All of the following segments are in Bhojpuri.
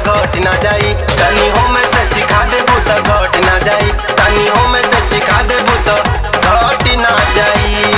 घट ना जाई तनी हो में से चिखा देबू त घट ना जाई तनी हो में से चिखा देबू त घट ना जाई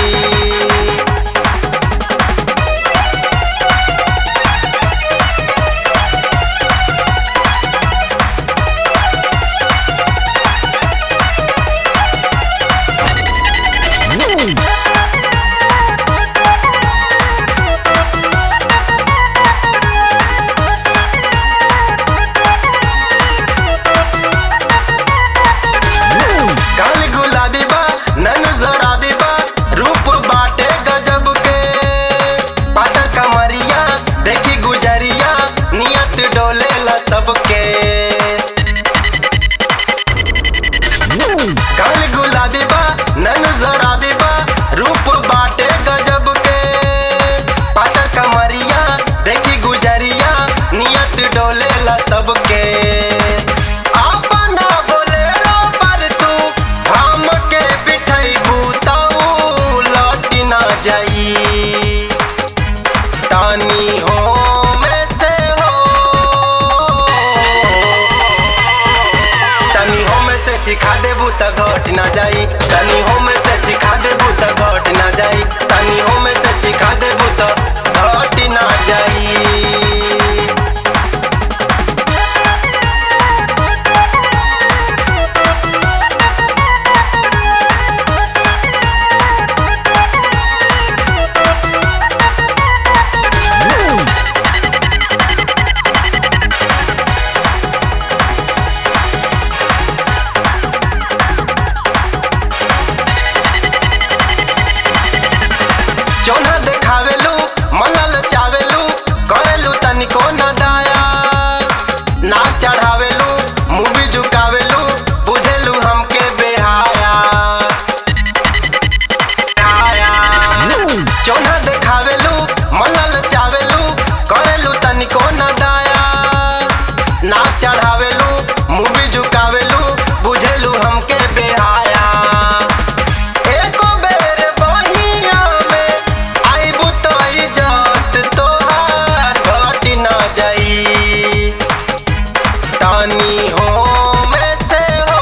काल गुलाबी बा नन जोराबी बा रूप बाटे गजब के पाता कमरिया देखी गुजरिया नियत डोले ला सबके काल गुलाबी बा नन जोराबी बा रूप बाटे गजब के पाता कमरिया देखी गुजरिया नियत डोले ला सबके अपना बोलेरो पर तू हमके बिठैबू तऊ लौट ना जाई तानी हो में से हो तनी हो में से चिखा देबू त घट ना जाई तनी हो में से चिखा देबू त घट ना जाई तनी हो में से चिखा देबू त घट ना जाई चौना देखावेलू मनल चावेलू करेलू तनिको न दाया नाक चढ़ावेलू मुंह झुकावेलू बुझेलू हमके बेहाया चौना देखावेलू मनल चावेलू करेलू तनिको न दाया नाक चढ़ावेलू मुंह झुकावेलू बुझेलू हमके बेहाया एको बेर बहिया में आइबू तो इज्जत तोहार घट ना जाई तानी हो में से हो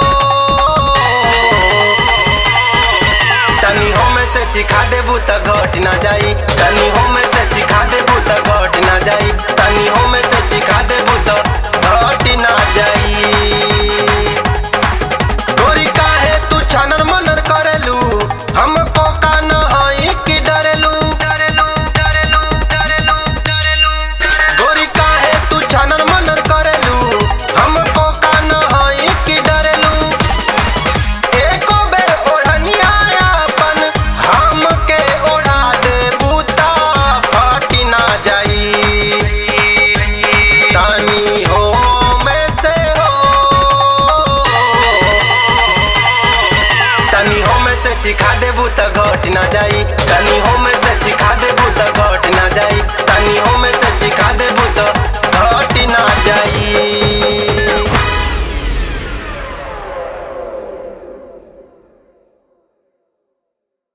तनी हो में से चिखा देबू त घट ना जाई तनी हो में से चिखा देबू त घट ना जाई तनी हो में से चिखा देबू त घट ना जाई गोरी काहे तू छनर मनर करेलू हमको का न हई कि डरेलू डरेलू डरेलू डरेलू डरेलू गोरी काहे तू छनर मनर करेलू हमको का न हई कि डरेलू एको बेर ओढ़निया अपन हमके ओढ़ा दे बूता फटी ना जाई तानी हो में से हो तनी हो में से चिखा देबू त घट ना जाई तनी हो में से